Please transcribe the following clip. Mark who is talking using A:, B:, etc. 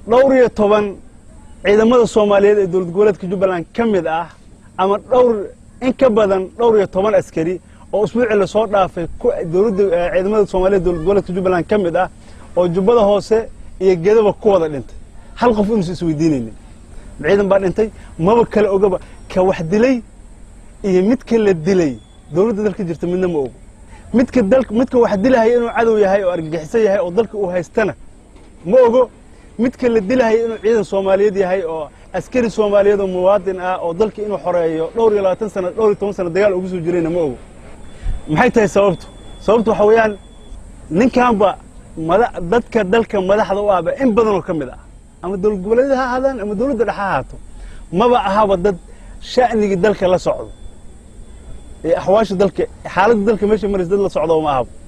A: dhowr iyo toban ciidamada soomaaliyeed ee dowlad goboleedka jubbaland ka mid ah ama dhowr in ka badan dhowr iyo toban askari oo usbuucii lasoo dhaafay dowladda ciidamada soomaaliyeed dowlad goboleedka jubbaland ka mid ah oo jubbada hoose iyo gedaba ku wada dhintay hal qof inuusa isweydiinaynin ciidan baa dhintay maba kale ogaba ka wax dilay iyo midka la dilay dowladda dalka jirta midna ma ogo midka dal midka wax dilahaya inuu cadow yahay oo argagixiso yahay oo dalka uu haystana ma ogo midka la dilahaya inuu ciidan soomaaliyeed yahay oo askari soomaaliyeed oo muwaadin ah oo dalka inuu xoreeyo dhowr iyo labaatan sana dhowr iyo toban sana dagaal ugu soo jirayna ma ogo maxay tahay sababtu sababtu waxa weeyaan ninkanba mada dadka dalka madaxda u ahba in badanoo ka mid ah ama dowlad goboleedyada ha ahaadaan ama dowladda dhexe ha ahaato maba ahaba dad sha'nigii dalka la socdo ee axwaasha dalka xaaladda dalka meesha maraysa dad la socdo ma ahaba